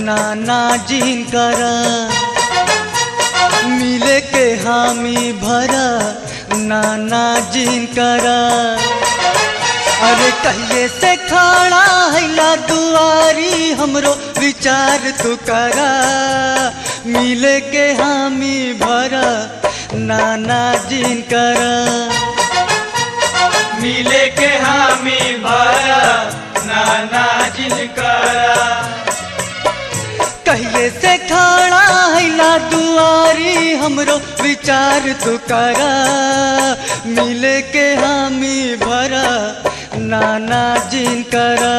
नाना जिन कर मिले के हामी भरा नाना जिन कर अरे कहिए से खड़ा हैला दुआरी हमरो विचार तू करा मिले के हामी भरा नाना जिन कर मिले के हामी भरा नाना जिनकरा कहिए से खड़ा हैला दुआरी हमरो विचार तू करा मिले के हामी भरा नाना जिन करा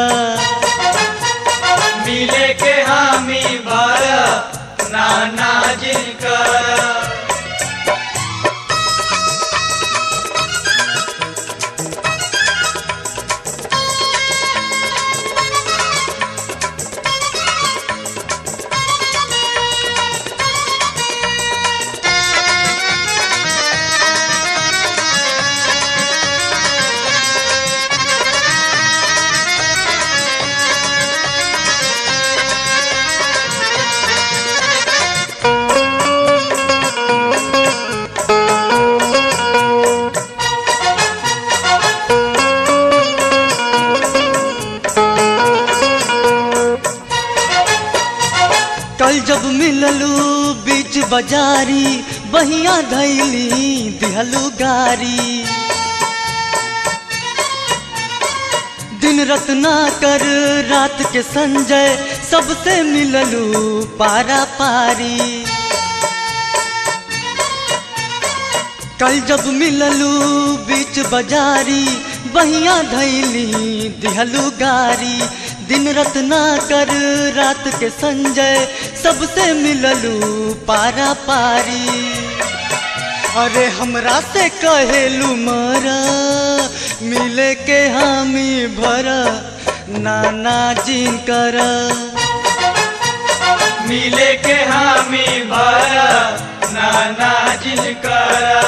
मिले के हामी भरा नाना जिनकरा कल जब मिललू बीच बाजारी बहिया धैली दिहलू गारी दिन रत्ना कर रात के संजय सबसे मिललू पारा पारी कल जब मिललू बीच बाजारी बहिया धैली दिहलू गारी दिन रत्ना कर रात के संजय सबसे मिललू पारा पारी अरे हमरा से कहेलू मरा मिले के हामी भरा नाना जिन कर मिले के हामी भरा नाना जिनकरा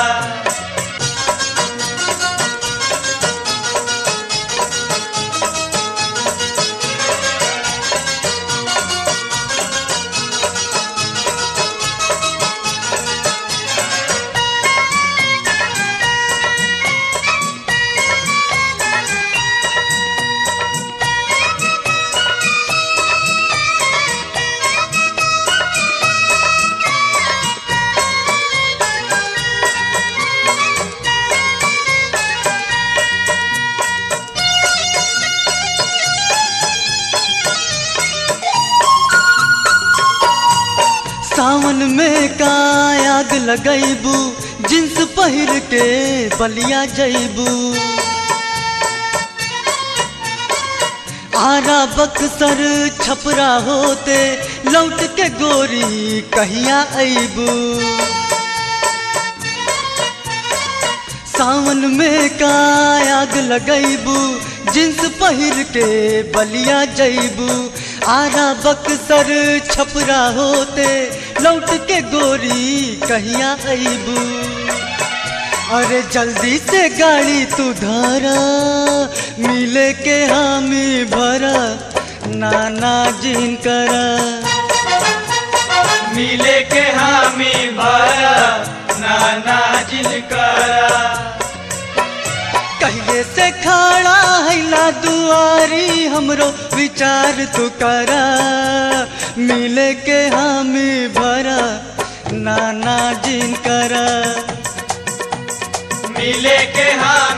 सावन में का आग लगैबू जिन्स पहिर के बलिया जैबू आरा बक्सर छपरा होते लौट के गोरी कहिया अबू सावन में का आग लगैबू जिन्स पहिर के बलिया जैबू आरा बक्सर छपरा होते लौट के गोरी कहिया अबू अरे जल्दी से गाड़ी तू धरा मिले के हामी भरा नाना जिन करा मिले के हामी भरा नाना जिनकरा कहिए से खड़ा हैला दुआरी हमरो विचार तू करा मिले के हामी भरा नाना जिन करा मिले के हामी